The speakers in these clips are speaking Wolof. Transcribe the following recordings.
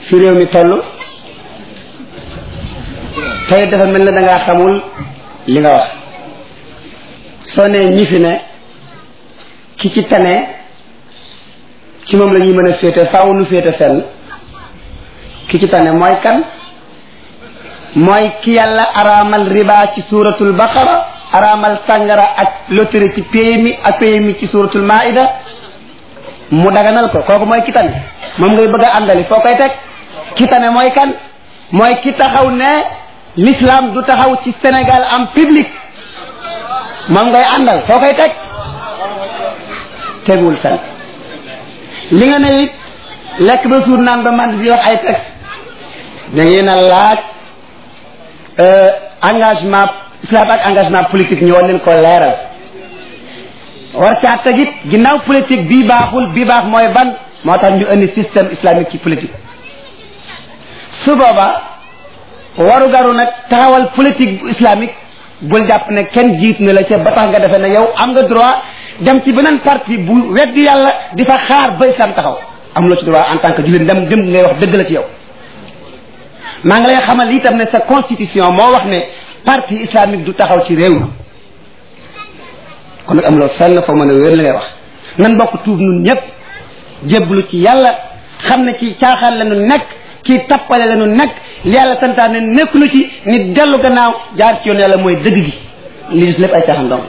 fi réew mi toll tey dafa mel ne da ngaa xamul li nga wax soo nee ñi fi ne ki ci tane ci moom la ñuy mën a féete faaw nu féete fenn ki ci tane mooy kan mooy ki yàlla araamal riba ci suuratul baqara araamal sàngara ak loterie ci PMI ak PMI ci suuratul maida mu daganal ko kooku mooy ki tane moom ngay bëgg a àndali foo koy teg ki tane mooy kan mooy ki taxaw ne l'islam du taxaw ci Sénégal am public moom ngay àndal foo koy teg tegul fen li nga ne it lekk ba suur naan ba man di wax ay texte da ngeen a laaj engagement islam ak engagement politique ñu war leen ko leeral war caa tegit ginnaaw politique bii baaxul bii baax mooy ban moo tax ñu indi système islamique ci politique su booba waru garu nag taxawal politique bu islamique bul jàpp ne kenn jiit na la ca ba tax nga defee ne yow am nga droit dem ci beneen parti bu weddi yàlla di fa xaar ba islam taxaw am loo ci droit en tant que jullit dem dem ngay wax dëgg la ci yow maa ngi lay xamal itam ne sa constitution moo wax ne parti islamique du taxaw ci réew mi kon nag am loo fenn foo mën a wér li ngay wax nan bokk tuub nun ñëpp jébbalu ci yàlla xam ne ci caaxaan la nu nekk ci tappale la nu nekk li yàlla santaane nekk nu ci nit dellu gannaaw jaar ci yoon yàlla mooy dëgg gi li des lépp ay caaxaan dong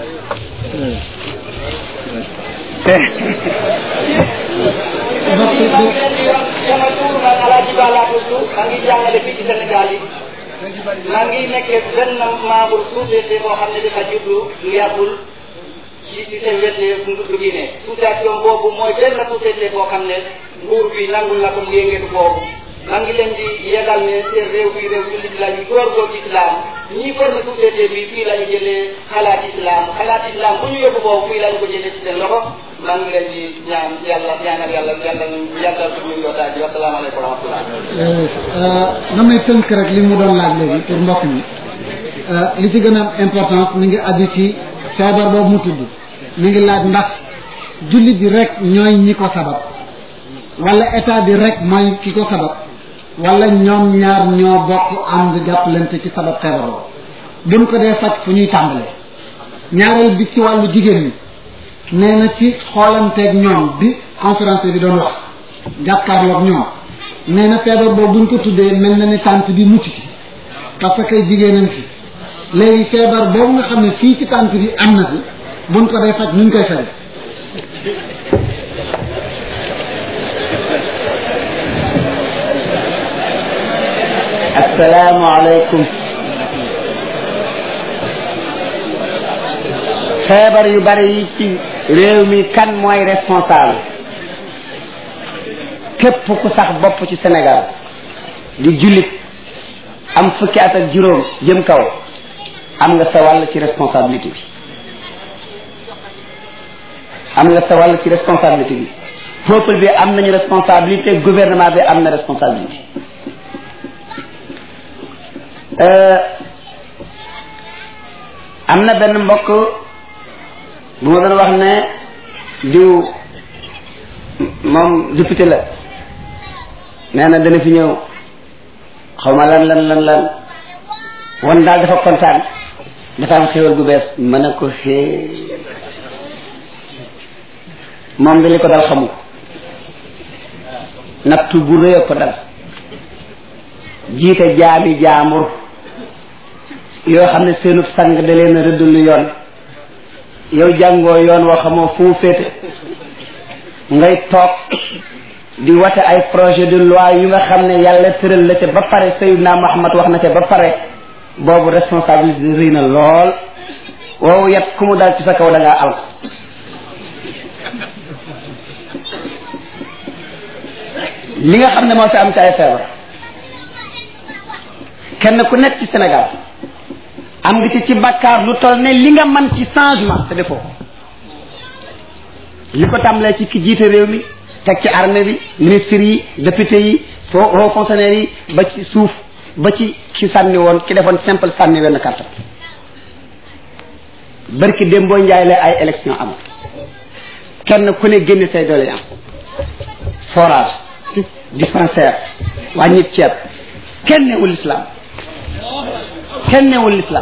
sama tur man Alaaji Ba laa tudd maa ngi jàngale fii ci Sénégal yi maa ngi nekkee benn membre société boo xam ne dafa juddu lu yàggul ci ci seen wet ndu Guinée association boobu mooy benn société boo xam ne nguur bi nangul na ko mu yëngatu boobu maa ngi leen di yegal ne seen réew bi réew jullit la ñu góorgóor ci islam ñi formé société bi fii la ñu jëlee xalaat islam xalaat islam bu ñu yóbbu boobu fii la ñu ko jëlee ci seen loxo maa ngi leen di ñaan yàlla ñaanal yàlla yàlla yàlla suñu yootaay bi wasalaamaaleykum wa rahmatullah na may tënk rek li mu doon laaj léegi pour mbokk mi li ci gën a am importance mi ngi aju ci feebar boobu mu tudd mi ngi laaj ndax jullit bi rek ñooy ñi ko sabab wala état bi rek mooy ki ko sabab wala ñoom ñaar ñoo bokk ànd jàppalante ci sabab feebar boobu buñ ko dee faj fu ñuy tàmbalee ñaareel bi ci wàllu jigéen ñi nee na ci xoolanteeg ñoom bi conférence bi doon wax jàkkaarloog ñoom nee na feebar boobu buñ ko tuddee mel na ni tànt bi mucc ci parce que jigéenam fi léegi feebar boobu nga xam ne fii ci tànt bi am na fi buñ ko dee faj nuñ koy faj assalaamu aleykum feebar yu bari yi ci réew mi kan mooy responsable képp ku sax bopp ci Sénégal di jullit am fukki at ak juróom jëm kaw am nga sa wàll ci responsabilité bi am nga sa wàll ci responsabilité bi peuple bi am nañu responsabilité gouvernement bi am na responsabilité am na benn mbokk bu ma doon wax ne diw moom député la nee na dana fi ñëw xaw ma lan lan lan lan wan daal dafa kontaan dafa am xéwal gu bees mën a ko xée moom da li ko dal xamu ko nattu bu rëy a ko dal jiite jaami jaamur yoo xam ne seenub sang da leen a rëdd lu yoon yow jàngoo yoon woo xamoo fu mu féete ngay toog di wate ay projet de loi yu nga xam ne yàlla tëral la ca ba pare Seydina Muhammad wax na ca ba pare boobu responsabilité rëy na lool wow yet ku mu dal ci sa kaw da ngaa al li nga xam ne moo fi am ci ay feebar kenn ku nekk ci Sénégal am nga ci ci bakkaar lu toll ne li nga man ci changement te defoo ko li ko tàmbalee ci ki jiite réew mi teg ci armée bi ministres yi députés yi fo hauts fonctionnaires yi ba ci suuf ba ci ki sànni woon ki defoon simple sànni wenn carte barki démboo njaay la ay élection am kenn ku ne génne say doléance forage dispensaire wàññi ceeb kenn newul islam kenn newul islam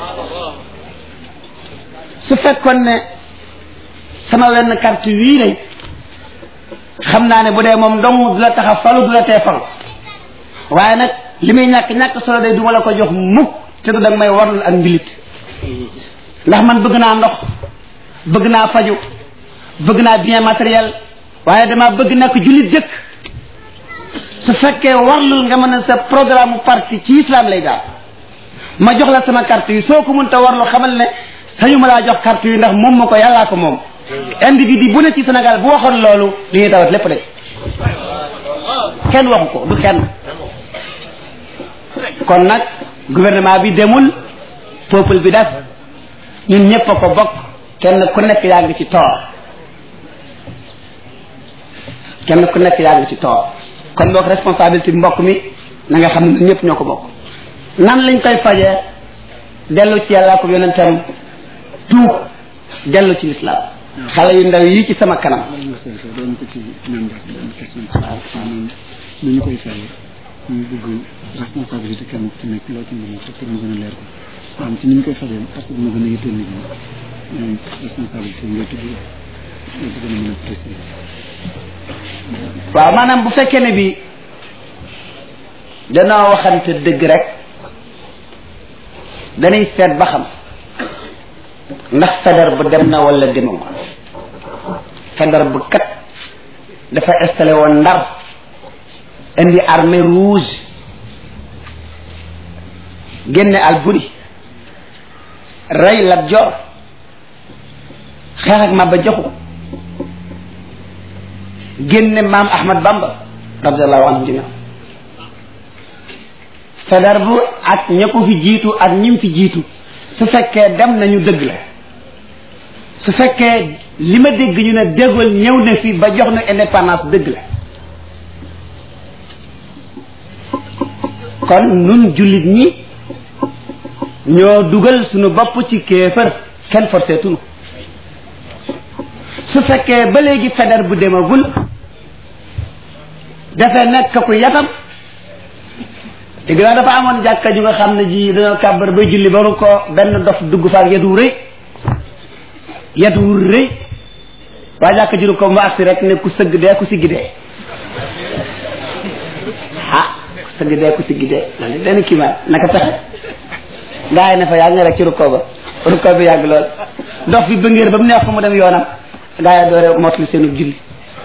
su fekkoon ne sama wenn carte wii lay xam naa ne bu dee moom dong du la tax a falu du la tee falu waaye nag li muy ñàkk ñàkk solo day du ma la ko jox mukk te du danga may warul ak mbilit ndax man bëgg naa ndox bëgg naa faju bëgg naa bien matériel waaye dama bëgg nekk jullit dëkk su fekkee warlul nga mën a sa programme parti ci islam lay daal ma jox la sama carte yi soo ko mënta warlu xamal ne sañu ma laa jox carte yi ndax moom ma ko yàllaa ko moom individu bu ne ci Sénégal bu waxoon loolu li ñuy tawat lépp de kenn waxu ko du kenn kon nag gouvernement bi demul peuple bi def ñun ñëpp a ko bokk kenn ku nekk yaa ngi ci toor kenn ku nekk yaa ngi ci toor kon boog responsabilité bi mbokk mi na nga xam ne ñun ñëpp ñoo ko bokk nan lañ koy fajee dellu ci yàllaa ko yonentam tuub dellu ci lislaam xale yu ndaw yi ci sama kanam doon ko ci ñoom def benn question ci maanaam nu ñu koy fayee ñu bëgg responsabilité kenn ku ci nekk loo ci mën a te pour mu gën a leer ko maanaam ci ni ñu koy fajee parce que moo gën a yitteel nit ñi ñoom responsabilité yi ngay tudd nga ci gën a mën a préciser waaw maanaam bu fekkee ne bi danoo waxante dëgg rek dañuy seet ba xam ndax feder bu dem na wala demul feder bu kat dafa installé woon ndar indi armée rouge génne Alburi rey Lat Joor xeex ak Maba Jaxu génne maam Ahmad Bamba radiallahu anhu jamian feder bu ak ña ko fi jiitu ak ñim fi jiitu su fekkee dem nañu dëgg la su fekkee li ma dégg ñu ne déggool ñëw na fi ba jox na indépendance dëgg la kon nun jullit ñi ñoo dugal suñu bopp ci kéefër kenn forcé tunu su fekkee ba léegi feder bu demagul dafay nekk ku yatam dégg naa dafa amoon jàkka ju nga xam ne ji dañoo kàbbar ba julli ba ko benn dof dugg fa ak yet wu rëy yet wu rëy waa jàkka juru ko mu agsi rek ne ku sëgg dee ku siggi dee ah ku sëgg dee ku siggi dee loolu benn kiimaan naka pexe gaa yi ne fa yàgg nga rek ci rukkoo ba rukkoo bi yàgg lool dof bi bëngéer ba mu neex ko mu dem yoonam gaa yi doore mottali seenu julli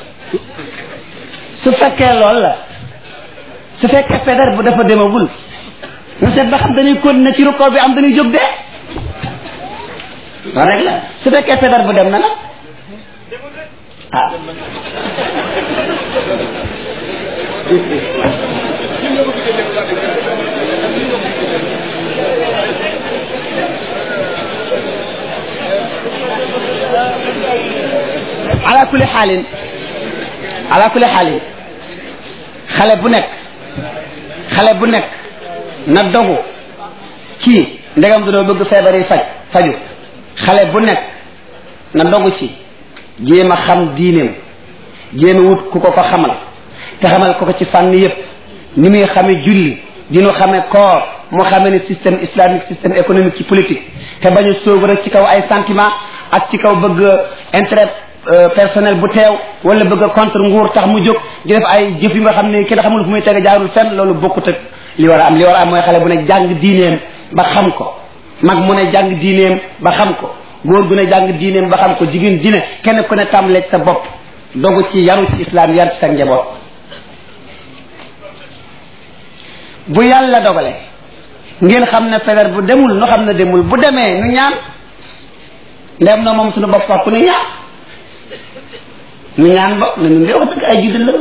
su fekkee lool la su fekkee feder bu dafa demagul na seet ba xam dañuy continuer ci rukkoo bi am dañuy jóg dee loolu rek la su fekkee feder bu dem na nag ah ala kulli xaalin ala kulli xaalin xale bu nekk xale bu nekk na dogu ci ndegam dañoo bëgg feebar yi faj faju xale bu nekk na dogu ci jéem a xam diineem jéem a wut ku ko ko xamal te xamal ko ko ci fànn yépp ni muy xame julli dinu xame koor mu xame ne système islamique système économique ci politique te bañ a sóobu rek ci kaw ay sentiment ak ci kaw bëgg intérêt personnel bu teew wala bëgg a contre nguur tax mu jóg di def ay jëf yu nga xam ne kenn xamul fu muy tege jaarul fenn loolu bokkut ak li war a am li war a am mooy xale bu ne jàng diineem ba xam ko mag mu ne jàng diineem ba xam ko góor gu ne jàng diineem ba xam ko jigéen ji ne kenn ku ne tàmbaleeg sa bopp dogu ci yaru ci islam yar ci sa njaboot bu yàlla dogale ngeen xam ne feder bu demul nu xam ne demul bu demee nu ñaan ndem na moom suñu bopp wax ku nu ñaan nu ñaan ba ne nun de wax dëgg ay juddal la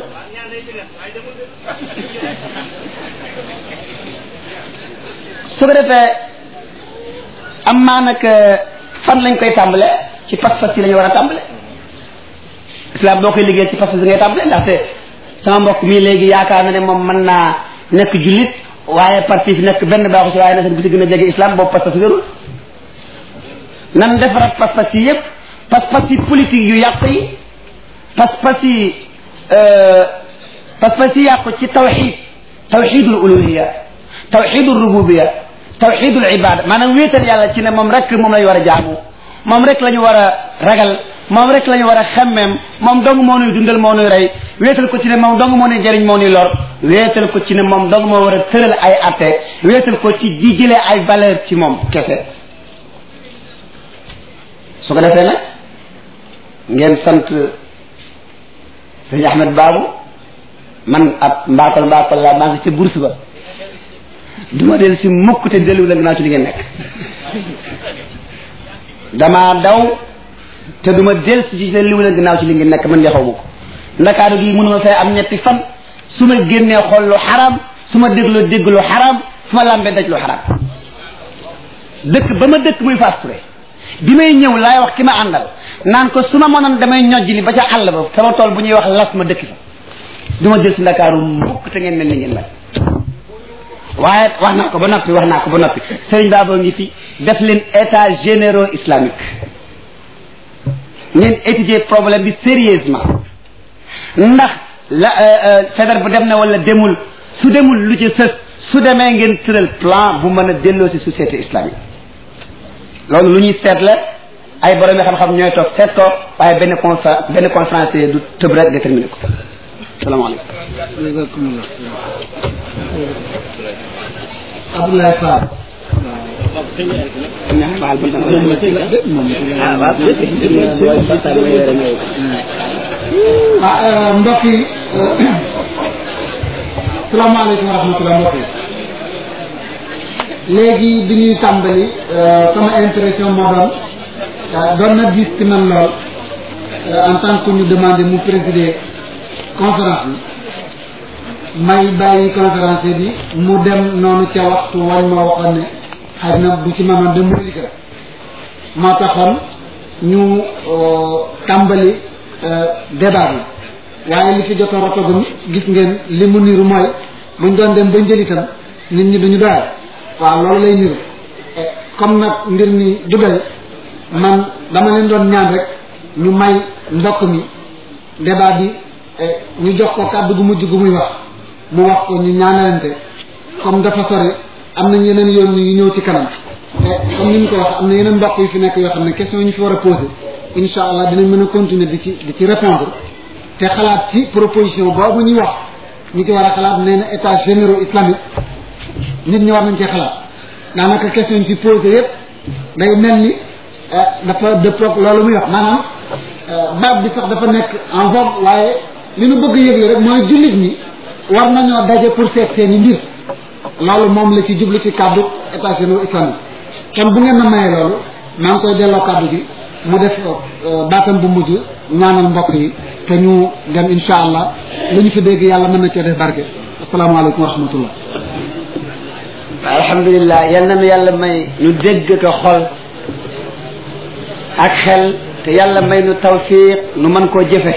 su ko defee am maa nag fan lañ koy tàmbale ci pas-pas yi la ñu war a tàmbale islam boo koy liggéey ci pas-pas yi ngay tàmbale ndaxte sama mbokk mii léegi yaakaar na ne moom mën naa nekk jullit waaye parti fi nekk benn baaxu si waaye na seen bu si gën a jege islam boobu pas-pas wérul nan defaraat pas-pas yi yépp pas-pas yi politique yu yàq yi pas-pas yi parce que si yàqu ci tawxid tawxidul uluhiya tawxidul rububiya tawxidul ibada maanaam wéetal yàlla ci ne moom rek moom lañu war a jaamu moom rek la ñu war a ragal moom rek la ñu war a xemmeem moom dong moo nuy dundal moo nuy rey wéetal ko ci ne moom dong moo nuy jëriñ moo nuy lor wéetal ko ci ne moom dong moo war a tëral ay atte wéetal ko ci di jëlee ay valeur ci moom kese su ko defee nag ngeen sant sëñ Ahmed Babou man ab mbaakol mbaakol laa maa ngi ca bourse ba du ma del si mukk te dellu la gannaaw ci li ngeen nekk damaa daw te du ma del si ci dellu la gannaaw ci li ngeen nekk man yaxaw ma ko ndakaaru gi mënuma fee am ñetti fan su ma génnee xool lu xaraam su ma dégloo dégg lu xaraam su ma lambee daj lu xaraam dëkk ba ma dëkk muy Fass Touré bi may ñëw laay wax ki ma àndal naan ko su ma mënoon damay ñojj li ba ca àll ba sama tool bu ñuy wax las ma dëkk fa du ma del si ndakaaru mukk te ngeen mel ni ngeen mel waaye wax naa ko ba noppi wax naa ko ba noppi Serigne Baba ngi fi def leen état généraux islamique ngeen étudier problème bi sérieusement ndax la fédère bu dem na wala demul su demul lu ci sës su demee ngeen tëral plan bu mën a delloo si société islamique loolu lu ñuy seet la ay borom yi xam-xam ñooy toog seet ko waaye benn conférence benn conférence du tëb rek déterminé ko salaamaaleykum jazakumullah Abdoulaye Fall ah mbokk yi salaamaaleykum wa rahmatulah mbokk yi léegi bi ñuy tàmbali sama impression moo doon doon na gis ci man lool en tant que ñu demandé mu présider conférence bi may bàyyi conférence bi mu dem noonu ca waxtu wañ ma waxoon ne xëy na du ci manoon de mu liggéey moo taxoon ñu tàmbali débat bi waaye li fi jot a rotagum gis ngeen li mu niru mooy buñ doon dem ba njëlitam nit ñi duñu doyal waaw loolu lay niru comme nag mbir mi du doy man dama leen doon ñaan rek ñu may mbokk mi débat bi ñu jox ko kàddu gu mujj gu muy wax mu wax ko ñu ñaanalante comme dafa sori am nañ yeneen yoon yu ñëw ci kanam te comme ni ñu ko wax am na yeneen mbokk yu fi nekk yoo xam ne question yi ñu fi war a posé incha allah dinañ mën a continuer di ci di ci répondre te xalaat ci proposition boobu ñuy wax ñi ci war a xalaat nee na état généraux islamique nit ñi war nañ cee xalaat daanaka question yi fi posé yépp day mel ni dafa dëppoog loolu muy wax maanaam baat bi sax dafa nekk en vogue waaye li nu bëgg yëgle rek mooy jullit ñi war nañoo daje pour seet seeni mbir loolu moom la ci jublu ci kàddu état généraux islamique kon bu ngeen ma mayee loolu maa ngi koy delloo kàddu gi mu def baatam bu mujj ñaanal mbokk yi te ñu dem insha allah lu ñu fi dégg yàlla mën na cee def barke asalaamaaleykum wa rahmatullah alhamdulilah yal na nu yàlla may ñu dégg ko xol ak xel te yàlla may nu tawfiq nu mën koo jëfe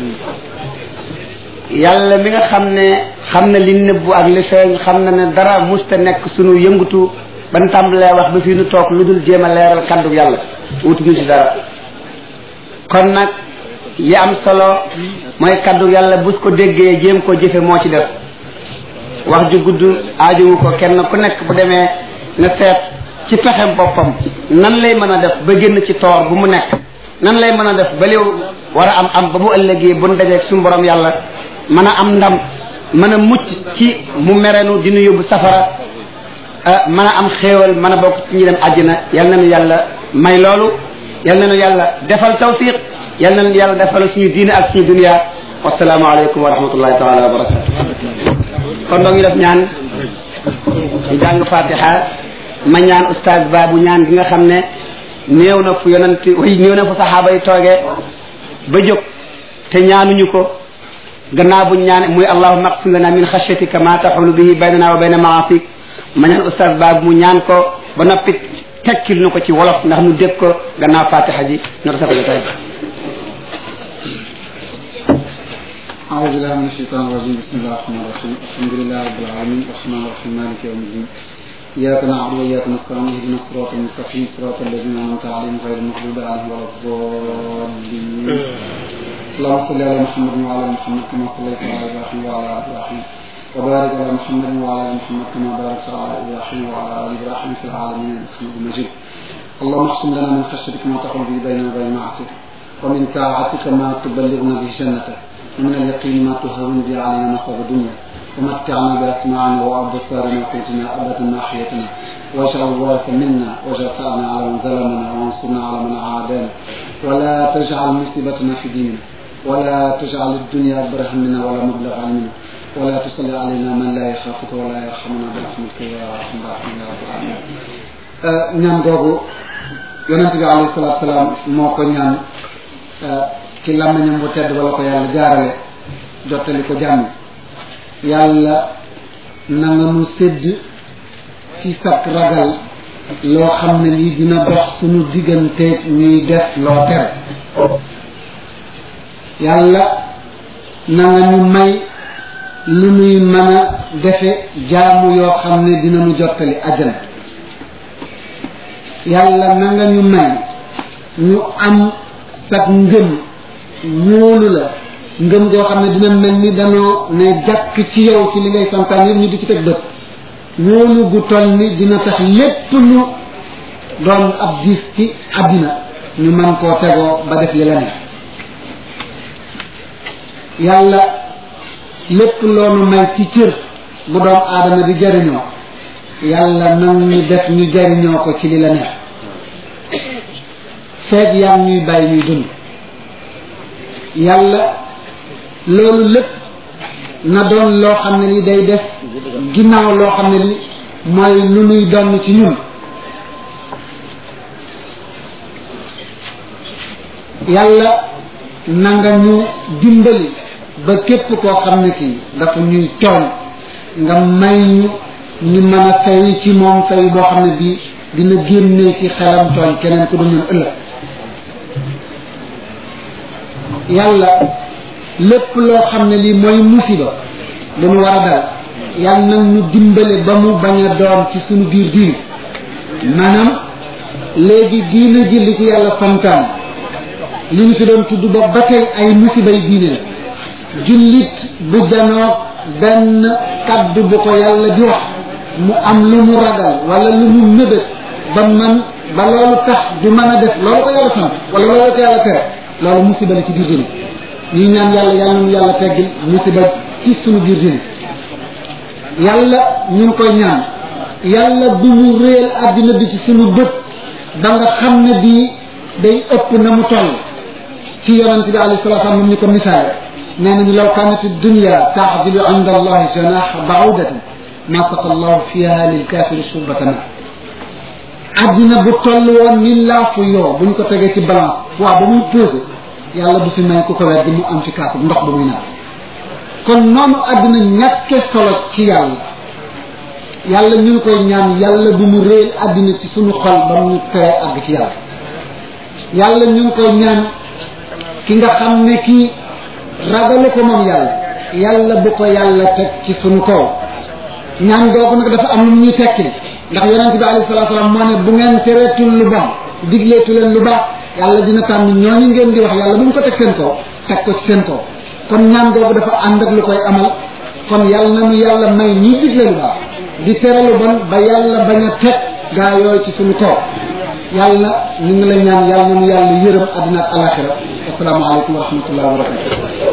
yàlla mi nga xam ne xam na li nëbbu ak li feeñ xam na ne dara musta nekk sunu yëngutu ban tàmbalee wax ba fii nu toog lu dul jéem a leeral kaddu yàlla wutu ñu ci dara kon nag yi am solo mooy kaddu yàlla bus ko déggee jéem ko jëfe moo ci def wax ju gudd aajowu ko kenn ku nekk bu demee na seet ci pexem boppam nan lay mën a def ba génn ci toor bu mu nekk nan lay mën a def ba liw war a am am ba bu ëllëgee bu nu dajeeg suñu borom yàlla mën a am ndam mën a mucc ci mu merenu dina yóbbu safara mën a am xéewal mën a bokk ci ñi dem àjjana yal na nu yàlla may loolu yal na nu yàlla defal tawfiq yal na nu yàlla defal suñu diine ak suñu dunia wasalaamu aleykum wa rahmatullahi taala wa barakatu kon doo ngi def ñaan ñu jàng fatiha ma ñaan oustaz baabu ñaan gi nga xam ne néew na fu yonent way néew na fu saxaaba yi toogee ba jóg te ñaanuñu ko gannaaw buñ ñaan muy allahumma aqsim lana min xashyatika ma taxulu bihi baynana wa bayna maasik ma ñaan oustaz baabu mu ñaan ko ba noppi tekkil nu ko ci wolof ndax nu dégg ko gannaaw fatiha ji no ta sako jotaay أعوذ بالله من الشيطان الرجيم بسم الله الرحمن الرحيم الحمد لله رب العالمين الرحمن الرحيم مالك يوم الدين إياك نعبد وإياك نستعين اهدنا الصراط المستقيم صراط الذين أنعمت عليهم غير المغضوب عليهم ولا الضالين اللهم صل على محمد وعلى محمد كما صليت على ابراهيم وعلى ال ابراهيم وبارك على محمد وعلى ال محمد كما باركت على ابراهيم وعلى ال ابراهيم في العالمين انك حميد مجيد اللهم اقسم لنا من خشيتك ما تحول به بيننا وبين معصيتك ومن طاعتك ما تبلغنا به جنتك ومن اليقين ما تهون به علينا مصاب الدنيا ومتعنا باسماعنا وابصارنا وقوتنا ابدا ما احيتنا واجعل الوارث منا واجعل ثارنا على من ظلمنا وانصرنا على من عادانا ولا تجعل مصيبتنا في ديننا ولا تجعل الدنيا اكبر همنا ولا مبلغ علمنا ولا تصلي علينا من لا يخافك ولا يرحمنا برحمتك يا ارحم الراحمين يا رب العالمين ñaan googu yonente bi alayhi salatu salaam moo ko ñaan ci làmmiñam bu tedd wala ko yàlla jaarale jottali ko jàmm yàlla na nga nu sédd ci sag ragal loo xam ne lii dina dox suñu diggante ñuy def loo tere yàlla na nga ñu may lu nuy mën a defe jaamu yoo xam ne dina nu jottali ajjana yàlla na nga ñu may ñu am sag ngëm wóolu la ngëm goo xam ne dina mel ni danoo ne jàkk ci yow ci li ngay santaan yëpp ñu di ci teg bët wóolu gu toll ni dina tax lépp lu doon ab diis ci àddina ñu mën koo tegoo ba def yi la ne yàlla lépp loonu may ci cër bu doom aadama di jariñoo yàlla nag ñu def ñu jariñoo ko ci li la neex feeg yaa ñuy bàyyi ñuy dund yàlla loolu lépp na doon loo xam ne li day def ginnaaw loo xam ne li mooy lu nuy donn ci ñun yàlla na nga ñu dimbali ba képp koo xam ne kii dafa ñuy tooñ nga may ñu ñu mën a fay ci moom fay boo xam ne bii dina génne ci xelam tooñ keneen ku du ñun ëllëg yàlla lépp loo xam ne lii mooy musiba lu mu war a dal yàlla nag ñu dimbale ba mu bañ a doon ci suñu biir diine maanaam léegi diine ji li ci yàlla santaan li ñu fi doon tudd ba ba tey ay musibay diine la jullit bu janoo benn kaddu bu ko yàlla di wax mu am lu mu ragal wala lu mu nëbët ba man ba loolu tax du mën a def loolu ko yàlla sant wala loolu ko yàlla tere loolu musiba la ci biir diine ñuy ñaan yàlla yàlla nu yàlla teggil musiba ci suñu biir diine yàlla ñu ngi koy ñaan yàlla bu mu réel àddina bi ci suñu bët ba nga xam ne bii day ëpp na mu toll ci yonente bi alayhi salatu wasallam ñu ko misaale nee nañu law kanat dunya taxdilu inda allahi janaha baudatin ma saqa allahu fiha lilkafiri surbata ma àddina bu toll woon ni laafu yoo bu ñu ko tegee ci balance poids ba muy pesé yàlla du fi may ku ko wet di mu am ci kaasu ndox ba muy naan kon noonu àddina ñàkke solo ci yàlla yàlla ñu ngi koy ñaan yàlla bu mu réel àddina ci suñu xol ba mu tere àgg ci yàlla yàlla ñu ngi koy ñaan ki nga xam ne kii ragalu ko moom yàlla yàlla bu ko yàlla teg ci suñu kaw ñaan googu nag dafa am lu ñuy tekki ndax yonente bi alayhi salatu salaam moo ne bu ngeen tereetul lu bon digleetu leen lu baax yàlla dina tànn ñooñu ngeen di wax yàlla bu mu ko teg seen kaw teg ko ci seen kaw kon ñaan googu dafa ànd ak lu koy amal kon yàlla na nu yàlla may ñuy digle lu baax di tere lu bon ba yàlla bañ a teg gaa yooyu ci suñu kaw yàlla ñu ngi la ñaan yàlla na nu yàlla yërëm àddina ak alaxira asalaamaaleykum wa rahmatullahi wa barakatu